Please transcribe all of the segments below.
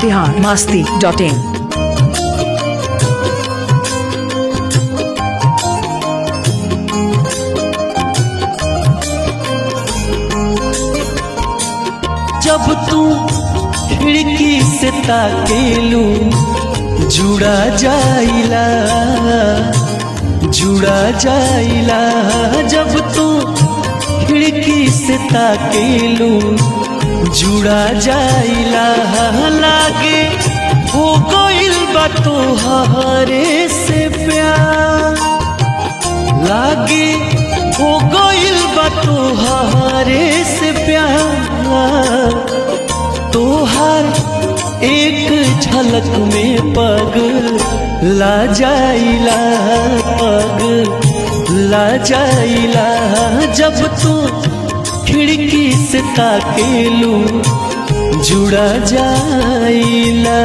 Bihar Masti dot in जब तू खिड़की से ताकेलू जुड़ा जाइला जुड़ा जाइला जब तू खिड़की से ताकेलू जुड़ा जाइला लागे हो गइल बा तोहरे से प्यार लागे हो गइल बा तोहरे से प्यार तोहार एक झलक में पग ला जाइला पग ला जाइला जब तू खिड़की से ताकेलू जुड़ा जाइला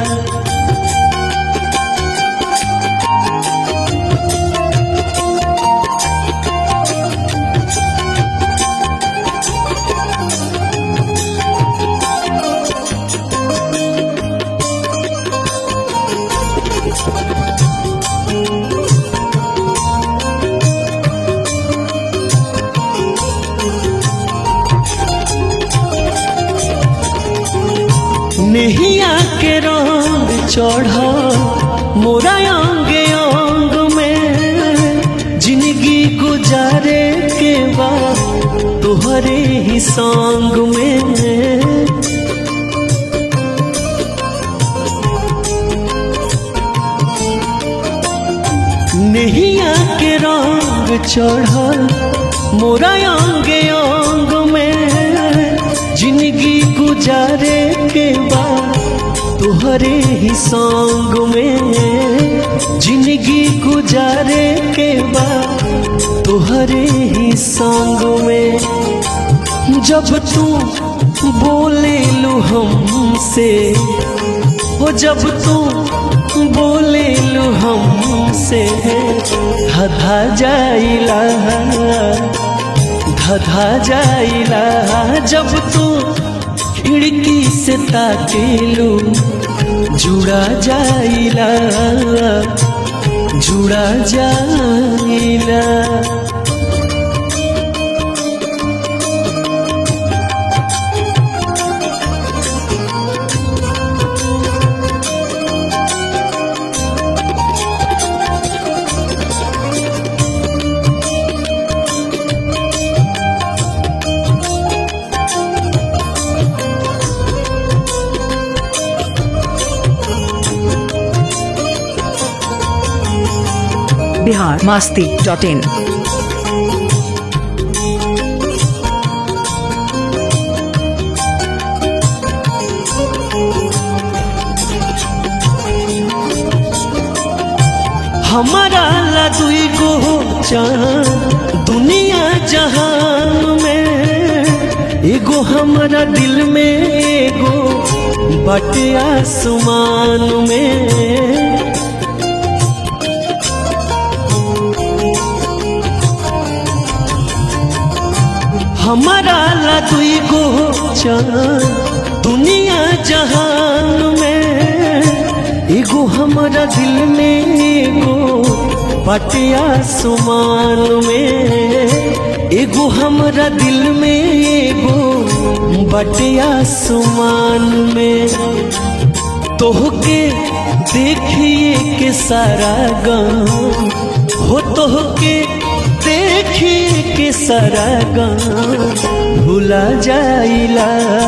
नेहिया के रंग चढ़ मोरा अंग अंग में जिंदगी गुजारे के बाद तोहरे ही संग में नेहिया के रंग चढ़ल मोरा अंग अंग में जिंदगी गुजारे के बाद तोहरे ही संग में जिंदगी गुजारे के बाद तोहरे ही संग में जब तू बोले लू हमसे हो जब तू बोले लू हमसे धधा जाइला धधा जाइला जब तू खिड़की से ताकेलू जुड़ा जाइला जुड़ा जाइला बिहार मास्ती डॉट इन हमारा ला दुई गो चांद दुनिया जहान में एगो हमारा दिल में एगो बटे आसमान में हमारा ला दुई गो चांद दुनिया जहान में एगो हमारा दिल में एगो बटिया सुमान में एगो हमारा दिल में एगो बटिया सुमान में तोहके देखिए के सारा गाँव हो तोहके देखिए के सारा गाँव भुला जाइला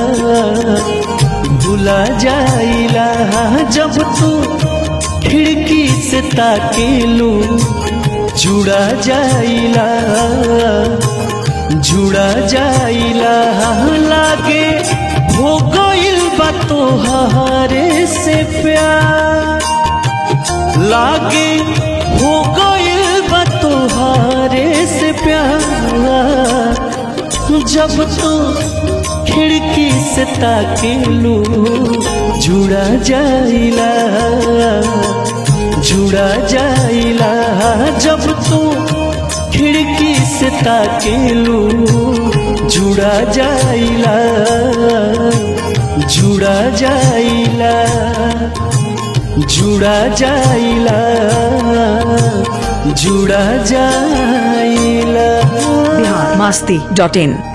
भुला जाइला जब तू खिड़की से ताकेलू जुड़ा जाइला जुड़ा जाइला लागे हो गइल बा तोहरे से प्यार लागे हो गइल बा तोहरे से प्यार जब तू खिड़की से ताकेलू जुड़ा जाइला जुड़ा जाइला जब तू खिड़की से ताकेलू जुड़ा जाइला जुड़ा जाइला जुड़ा जाइला जुड़ा जाइला बिहार मास्ती डॉट इन